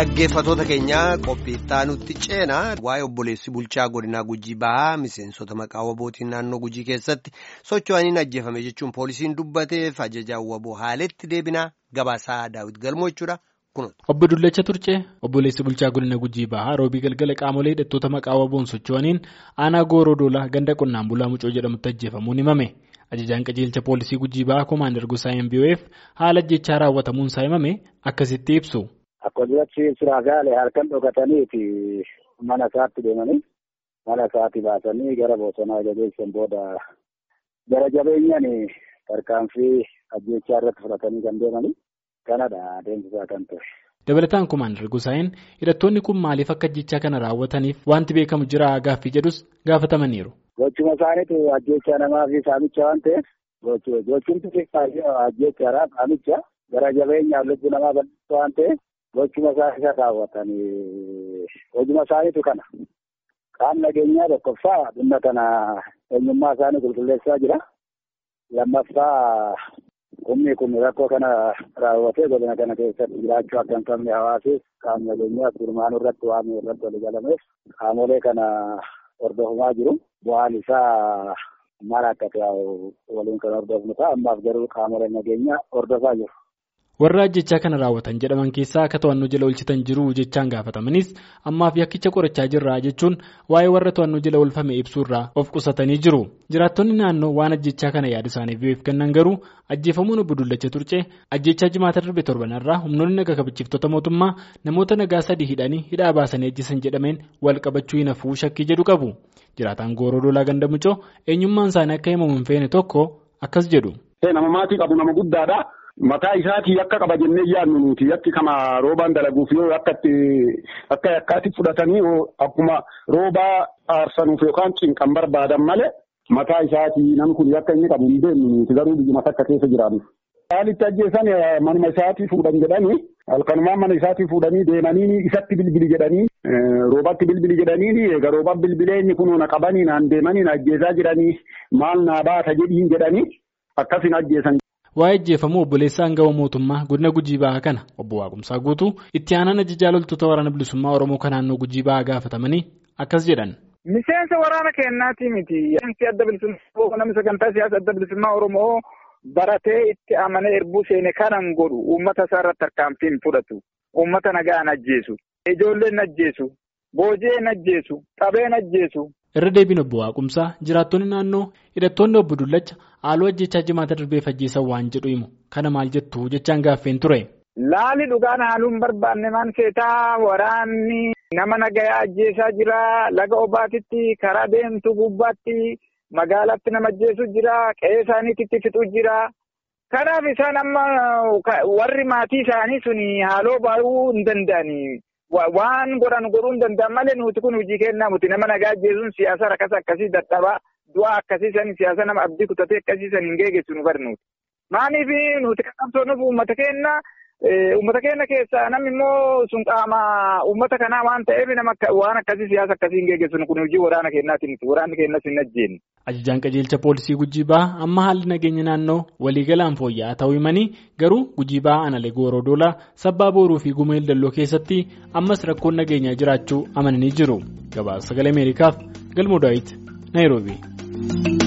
Dhaggeeffatoota keenyaa qophiittaa nutti ceenaa waa'ee obboleessi bulchaa godinaa gujii bahaa miseensota maqaa wabootiin naannoo gujii keessatti socho'aniin ajjeefame jechuun poolisiin dubbateef ajajaan waboo haaletti deebinaa gabaasaa daawwit galmoo jechuudha kunuuti. Obbo Dullacha Turcee obboleessi bulchaa godina gujii bahaa roobii galgala qaamolee hidhattoota maqaa waboon socho'aniin aanaa gooroo doolaa ganda qonnaan bulaa mucoo jedhamutti ajjeefamuun himame. Ajajaan qajeelcha poolisii gujii bahaa koomaandar Gosaayeen BOF haala ajjechaa raawwatamuun isaa himame akkasitti ibsu. Akkasumas suraagaalee halkan dhokataniiti mana isaatti deemanii mana isaatti baasanii gara bosonaa jabeessan booda gara jabeenyaan tarkaanfii ajjechaa irratti fudhatanii kan deemanii kanadha adeemsisaa kan ture. Dabalataan koomaandar Gosaayeen hidhattoonni kun maaliif akka ajjechaa kana raawwataniif wanti beekamu jira gaaffii jedhus gaafatamaniiru. Gochuma isaaniitu ajjecha namaa fi saamicha waan ta'eef gochumti ajjechaadha saamicha gara jabeenyaaf lubbuu namaa bal'isuu waan ta'eef. Gochuma isaa isa raawwatanii hojuma isaaniitu kana. Qaamni nageenyaa tokkoffaa dhimma kana eenyummaa isaanii qulqulleessaa jira. Lammaffaa humni kun rakkoo kana raawwatee godina kana keessatti jiraachuu akka hin qabne hawaasis qaamni nageenyaas gurmaanuu irratti waan irratti walii galameef qaamolee kana hordofamaa jiru. Bu'aan isaa maal akka ta'u waliin kan hordofnu ta'a ammaaf garuu qaamolee nageenyaa hordofaa jiru. warra ajjechaa kana raawwatan jedhaman keessaa akka to'annoo jala oolchitan jiru jechaan gaafatamanis ammaaf yakkicha qorachaa jirra jechuun waa'ee warra to'annoo jala oolfame ibsuurraa of qusatanii jiru jiraattonni naannoo waan ajjechaa kana yaada isaaniif BOF kennan garuu ajjeefamuun obbo Dullacha Turcee ajjechaa jimaata darbe torbanarraa humnoonni naga kabachiiftota mootummaa namoota nagaa sadii hidhanii hidhaa baasanii ajjeesan jedhameen wal qabachuu hin hafuu shakkii jedhu qabu jiraataan gooroo doolaa ganda mucoo eenyummaan isaanii akka himamu hin feene tokko akkas jedhu. nama maatii qabu nama guddaadha. Mataa isaatii akka qaba jennee yaadnu nuti yakki kama roobaan dalaguuf yoo akkatti akka yakkaatti fudhatanii akkuma roobaa aarsanuuf yookaan cinqan barbaadan malee mataa isaatii namni kun yakka inni qabu hin beeknu nuti garuu biyyuma takka keessa jiraannu. Haalitti ajjeesan manuma isaatii fuudhan jedhanii halkanumaan mana isaatii fuudhanii deemanii isatti bilbili jedhanii roobatti bilbili jedhanii egaa roobaan bilbilee inni kun na qabanii naan deemanii na ajjeesaa jiranii maal naa baata jedhiin jedhanii akkasin ajjeesan. Waa'ee ajjeefamuu obboleessa aangawa mootummaa godina gujii bahaa kana obbo Waaqumsaa guutuu itti aanaan ajajaa loltoota waraana bilisummaa Oromoo kan naannoo gujii bahaa gaafatamanii akkas jedhan. Miseensa waraana keenyaati miti. Miseensi adda bilisummaa namni sagantaa siyaasa adda bilisummaa Oromoo baratee itti amanee erbuu seene kanan godhu uummata isaa irratti tarkaanfii hin fudhatu. Uummata nagaa ajjeesu. Ijoolleen ajjeesu. Boojeen ajjeesu. Qabeen ajjeesu. irra deebiin obbo Waaqumsaa jiraattonni naannoo hidhattoonni obbo Dullacha haaloo ajjechaa jimaata darbeef ajjeesan waan jedhu himu kana maal jettu jechaan gaaffeen ture. Laali dhugaan haaluun barbaanne maan seetaa waraanni nama nagayaa ajjeesaa jira laga obaatitti karaa deemtu gubbaatti magaalaatti nama ajjeesu jira qe'ee isaaniitti fixu jira. Kanaaf isaan amma warri maatii isaanii suni haaloo baay'uu hin danda'ani. Waan godhan godhuu hin danda'an malee nuti kun hojii kennaa muti nama nagaa ajjeesuun siyaasa rakkasa akkasii dadhabaa du'a akkasii san siyaasa nama abdii kutatee akkasii san hin geegessu nu barnuuti. Maaliif nuti kan qabsoonuuf uummata keenya uummata keenya keessaa namni immoo sun qaama uummata kanaa waan ta'eef nama waan akkasii siyaasa akkasii hin geegessu kun hojii waraana keenyaati miti waraanni keenyas hin ajjeenye. Ajajaan qajeelcha poolisii gujii bahaa amma haalli nageenya naannoo waliigalaan fooyya'aa ta'uu himanii garuu gujii bahaa analee gooroo doolaa sabbaa booruu fi gumeel dalloo keessatti ammas rakkoon nageenyaa jiraachuu amananii jiru. Gabaasa sagalee Ameerikaaf galmoo daawit Naayiroobii.